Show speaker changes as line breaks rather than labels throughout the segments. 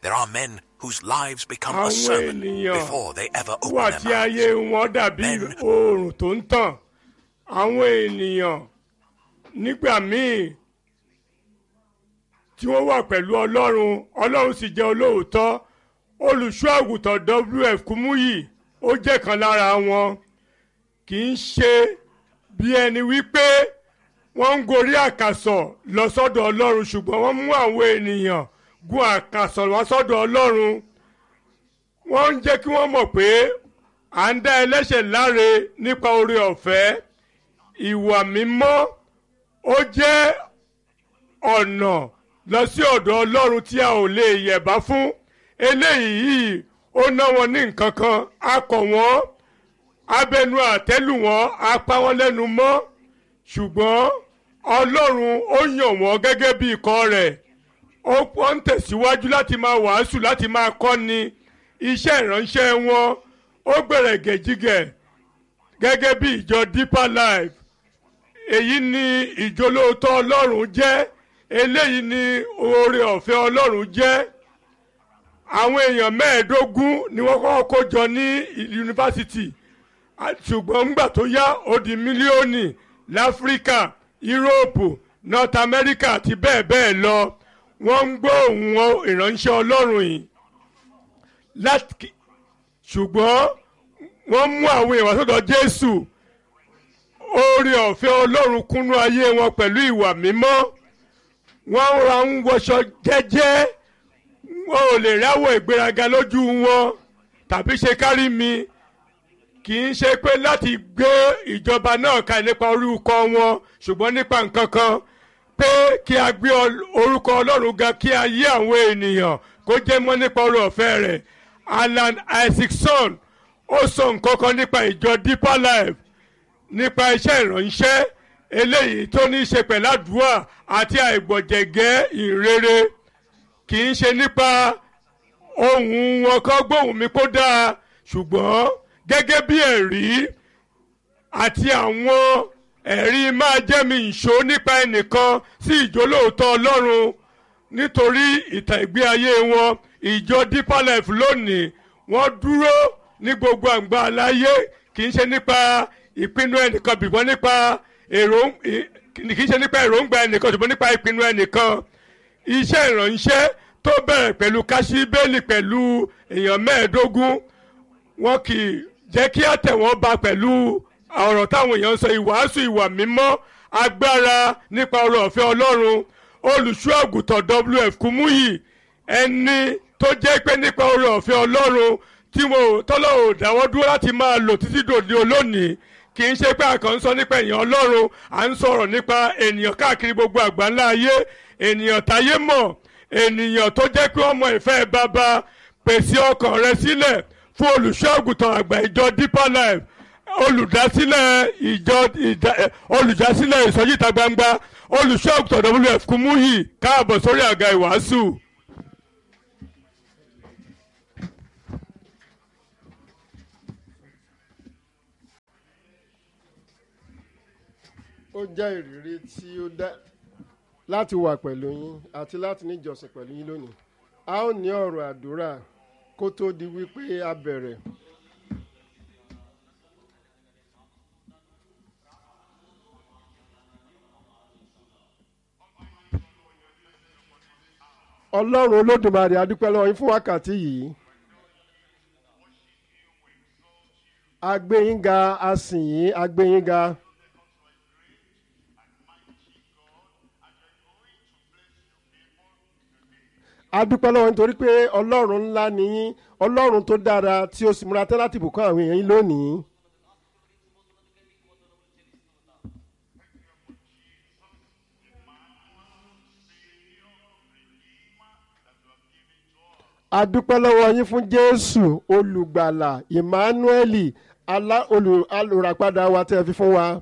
There are men whose lives become a
Àwọn
sermon
ènìyàn
before they ever
wà
open
tí
their
ayé
mouths.
wọn dàbí
Men-
oòrùn tó ń tàn àwọn ènìyàn nígbà míì tí wọ́n wà pẹ̀lú ọlọ́run ọlọ́run sì jẹ́ olóòótọ́ olùṣọ́ àgùntàn wf kúmúyì ó jẹ́ kan lára wọn kì í ṣe bí ẹni wípé wọ́n ń gorí àkàsọ̀ lọ sọ́dọ̀ ọlọ́run ṣùgbọ́n wọ́n mú àwọn ènìyàn gun àkàsọ̀ wá sọ́dọ̀ ọlọ́run wọ́n ń jẹ́ kí wọ́n mọ̀ pé à ń dá ẹlẹ́ṣẹ̀ láre nípa oore ọ̀fẹ́ ìwà mímọ́ ó jẹ́ ọ̀nà lọ sí ọ̀dọ̀ ọlọ́run tí a ò lè yẹ̀bá fún eléyìí yìí ó ná wọn ní nǹkan kan a kọ̀ wọ́n abẹnu àtẹ́lù wọn a pa wọ́n lẹ́nu mọ́ ṣùgbọ́n ọlọ́run ó yàn wọ́n gẹ́gẹ́ bí ikọ̀ rẹ̀ ó wọ́n ń tẹ̀síwájú láti máa wàásù láti máa kọ́ni iṣẹ́ ìránṣẹ́ wọn ó gbẹ̀rẹ̀ gẹ̀jígẹ̀ gẹ́gẹ́ bí ìjọ deeper life èyí ni ìjólóòótọ́ ọlọ́run jẹ́ eléyìí ni oore ọ̀fẹ́ ọlọ́run jẹ́ àwọn èèyàn mẹ́ẹ̀ẹ́dógún ni wọ́n kọ́kọ́ kó jọ ní yunifásitì À- ṣùgbọ́n ńgbà tó yá ó di mílíọ̀nì láfíríkà yúróòpù north america àti bẹ́ẹ̀ bẹ́ẹ̀ lọ wọ́n ń gbọ́ ohùn wọn ìránṣẹ́ ọlọ́run yìí láti ṣùgbọ́n wọ́n mú àwọn èèyàn wá sọ́dọ̀ jésù oore ọ̀fẹ́ ọlọ́run kúnnú ayé wọn pẹ̀lú ìwà mímọ́ wọ́n ra ń wọṣọ jẹ́jẹ́ wọn ò lè ráwọ̀ ìgbéraga lójú wọn tàbí ṣe kárí mi kì í ṣe pé láti gbé ìjọba náà ka nípa orúkọ wọn ṣùgbọ́n nípa nǹkan kan pé kí a gbé ọl- orúkọ ọlọ́run ga kí a yí àwọn ènìyàn kó jẹ́ mọ́ nípa oore ọ̀fẹ́ rẹ̀ alan isaacson ó sọ nǹkan kan nípa ìjọ deeper life nípa iṣẹ́ ìránṣẹ́ eléyìí tó ní í ṣe pẹ̀lú àdúrà àti àìgbọ̀jẹ̀gẹ́ ìrere kì í ṣe nípa ohun wọn kan gbóhùn mi kó dáa ṣùgbọ́n gẹ́gẹ́ bí ẹ̀rí àti àwọn ẹ̀rí máa jẹ́ mi ìṣó nípa ẹnìkan sí ìjólóòótọ́ ọlọ́run nítorí ìtàn ìgbé ayé wọn ìjọ deeper life lónìí wọ́n dúró ní gbogbo àgbà aláyé kì í ṣe nípa ìpinnu ẹnìkan bìbọn nípa èrò kì í ṣe nípa èròǹgbà ẹnìkan ṣùgbọ́n nípa ìpinnu ẹnìkan iṣẹ́ ìránṣẹ́ tó bẹ̀rẹ̀ pẹ̀lú káṣíbélì pẹ̀lú èèyàn mẹ́ẹ̀ẹ́dógún wọn kì í jẹ́ kí àtẹ̀wọ́n ba pẹ̀lú ọ̀rọ̀ táwọn èèyàn ń sọ ìwàásù ìwà mímọ́ agbára nípa ọ̀rọ̀ ọ̀fẹ́ ọlọ́run olùṣọ́ àgùntàn wf kúmúyì ẹni tó jẹ́ pé nípa ọ̀rọ̀ ọ̀fẹ́ ọlọ́run tí mo tọ́lọ́ ò dáwọ́ dúró láti máa lò títí dòde olónìí kì í ṣe pé a kàn ń sọ nípa èèyàn ọlọ́run à ń sọ̀rọ̀ nípa ènìyàn káàkiri gbogbo àgbáńlá ayé ènìyàn táyé mọ̀ ènìyàn tó jẹ́ pé ọmọ ìfẹ́ bàbá pèsè ọkàn rẹ sílẹ̀ fún olùṣọ́ àgùntàn àgbà ìjọ deeper life olùdásílẹ̀ ìjọ ìdá- eh, olùdásílẹ̀ ìsọjí ìta gbangba olùṣọ́ àgùntàn wf kúmúyì káàbọ̀ sórí àga ìwàásù.
ó jẹ́ ìrírí tí ó dá láti wà pẹ̀lú yín àti láti ní ìjọsìn pẹ̀lú yín lónìí a ó ní ọ̀rọ̀ àdúrà kó tó di wípé a bẹ̀rẹ̀ ọlọ́run olódùmarè adúpẹ́ lọ́wọ́ yín fún wákàtí yìí a gbé yín ga a sìn yín a gbé yín ga. a dúpẹ́ lọ́wọ́ nítorí pé ọlọ́run ńlá ni yín ọlọ́run tó dára tí ó sì múra tán láti bùkún àwọn èèyàn yín lónìí. a dúpẹ́ lọ́wọ́ yín fún jésù olùgbàlà emmanueli alá olù- olùràpadà wa tẹ́ ẹ fi fún wa.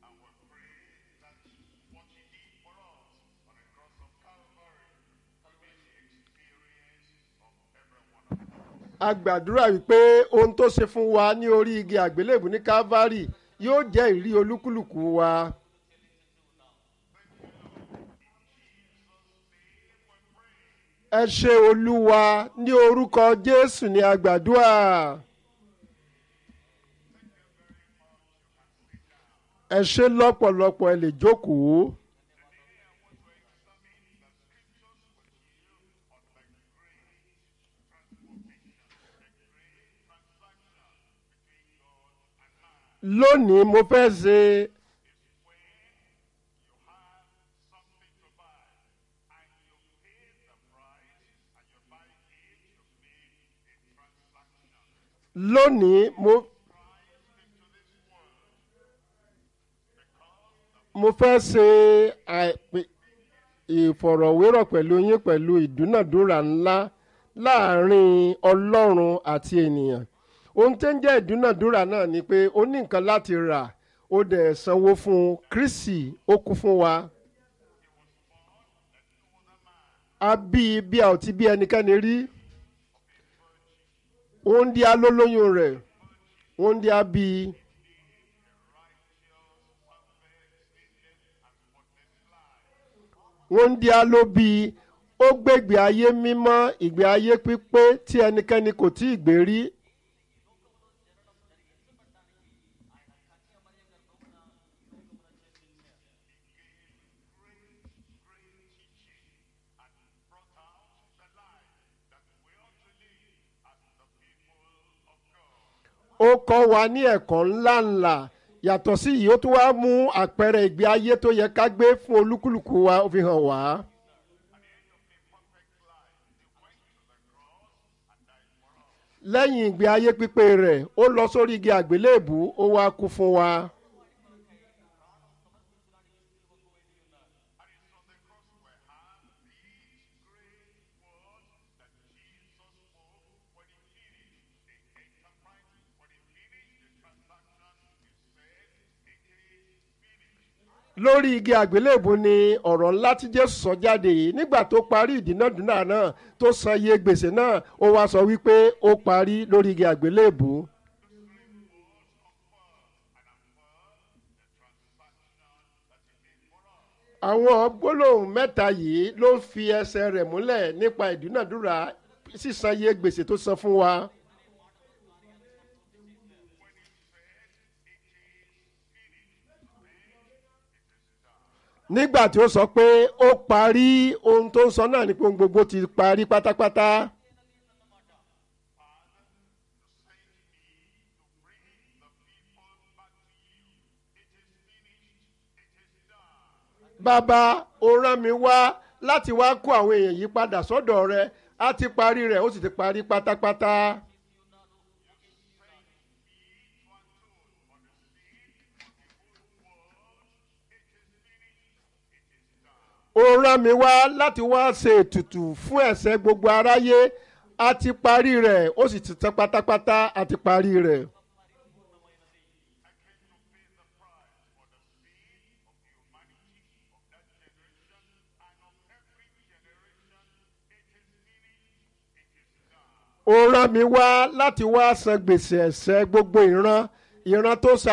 a gbàdúrà wípé ohun tó ṣe fún wa ní orí igi àgbélébù ní calvary yóò jẹ́ ìrí olúkúlùkù wa. ẹ ṣe olúwa ní orúkọ jésù ní àgbàdua. ẹ ṣe lọ́pọ̀lọpọ̀ ẹ lè jókòó. lónìí mo fẹ́ ṣe lónìí mo mo fẹ́ ṣe àìpé ìfọ̀rọ̀wérọ̀ pẹ̀lú yín pẹ̀lú ìdúnàdúrà ńlá láàrin ọlọ́run àti ènìyàn ohun tó ń jẹ́ ìdúnàdúrà náà ni pé ó ní nǹkan láti rà ó dẹ̀ sanwó fún un kristi ó kú fún wa. a bí i bí a ò ti bí ẹnikẹ́ni rí òun di alólóyún rẹ̀ òun di abí i. wọ́n ń di alóbi ó gbégbé ayé mímọ́ ìgbé ayé pípé tí ẹnikẹ́ni kò tí ì gbé rí. ó kọ́ wa ní ẹ̀kọ́ ńláńlá yàtọ̀ sí yìí ó tún wá mú àpẹẹrẹ ìgbé ayé tó yẹ ká gbé fún olúkúlùkù wa ó fi hàn wá. lẹ́yìn ìgbé ayé pípé rẹ̀ ó lọ sórí igi àgbélébù ó wá kú fún wa. lórí igi àgbélébù ni ọ̀rọ̀ ńlá tí jésù sọ jáde yìí nígbà tó parí ìdínàdúnà náà tó san iye gbèsè náà ó wá sọ wípé ó parí lórí igi àgbélébù. àwọn gbólóhùn mẹ́ta yìí ló ń fi ẹsẹ̀ rẹ̀ múlẹ̀ nípa ìdúnàdúrà sísan iye gbèsè tó san fún wa. nígbà tí ó sọ pé ó parí ohun tó ń sọ náà ni pé ohun gbogbo ti parí pátápátá. bàbá ó rán mi wá láti wá kó àwọn èèyàn yìí padà sọ́dọ̀ rẹ á ti parí rẹ̀ ó sì ti parí pátápátá. ó rán mi wá láti wá ṣe ètùtù fún ẹ̀ṣẹ̀ gbogbo aráyé a ti parí rẹ̀ ó sì ti tán pátápátá a ti parí rẹ̀. ó rán mi wá láti wá san gbèsè ẹ̀ṣẹ̀ gbogbo ìran ìran tó sa